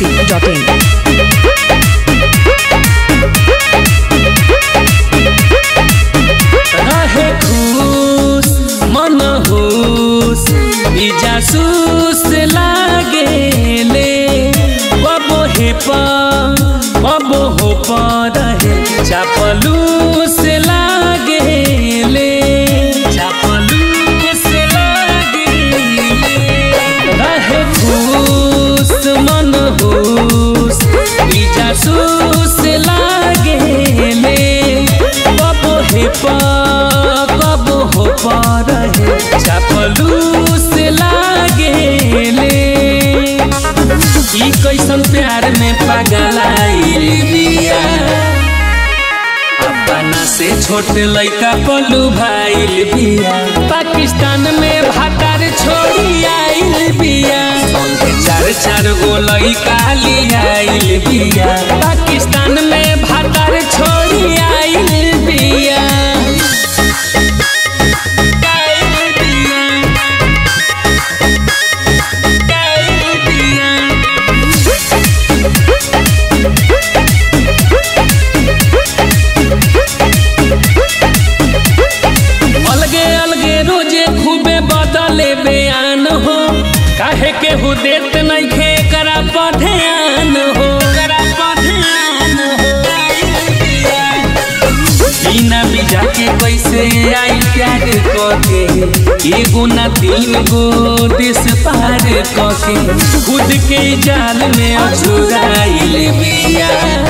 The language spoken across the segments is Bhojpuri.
masti.in. रहे खुश मन होश ई जासूस लागेले बबो हे पा बबो हो पा रहे चापलूस लागेले चापलूस लागेले रहे खुश मन होश ई जासूस लागेले कबो हे पा कबो हो पा रहे चापलूस लागेले ई कैसन प्यार में पगलाइल बिया अपना से छोट लइका पलू भाईल बिया पाकिस्तान में भातार छोड़ी आइल बिया संगे चार चार गो लइका लियाइल बिया पाकिस्तान में भातार छोड़ी आइल बिया आइल बिया। आइल बिया। अलगे अलगे रोजे खूबे बदले बयान हो काहे के हु देत नइखे करा पढ़ेआन हो करा पढ़ेआन हो बिना बीजा के कैसे आई प्यार कके एगो ना तीन गो देश पार कके खुद के जाल में अछुराइल बिया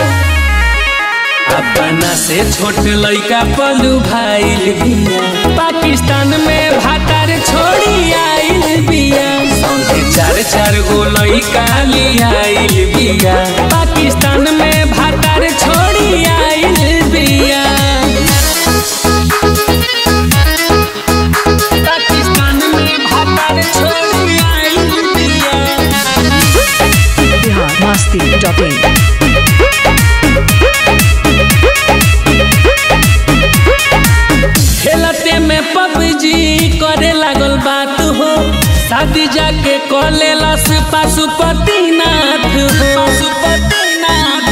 अपना से छोट लइका पलू भाईल बिया पाकिस्तान में भातार छोड़ी आइल बिया संगे चार चार गो लइका लियाइल बिया पाकिस्तान में भातार छोड़ी आइल बिया पाकिस्तान में भातार छोड़ी आइल बिया Bihar masti.in. खेलते में पबजी करे लागल बात हो शादी जाके कॉले लस पशुपतिनाथ हो पशुपतिनाथ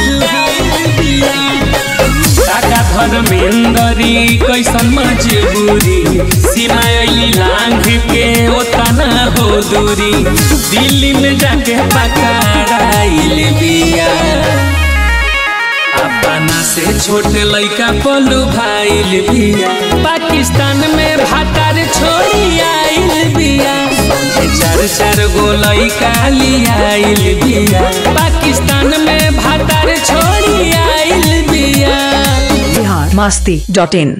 काका धर्मेंदरी कैसन मजबूरी सीमा अली लांघ के ओतना हो दूरी दिल्ली में जाके पकड़ाइल बिया अपना से छोट लइका पलू भाईल बिया पाकिस्तान में भातार छोड़ी आइल बिया संगे चार चार गो लइका लियाइल बिया पाकिस्तान में भातार छोड़ी आइल बिया Bihar masti.in.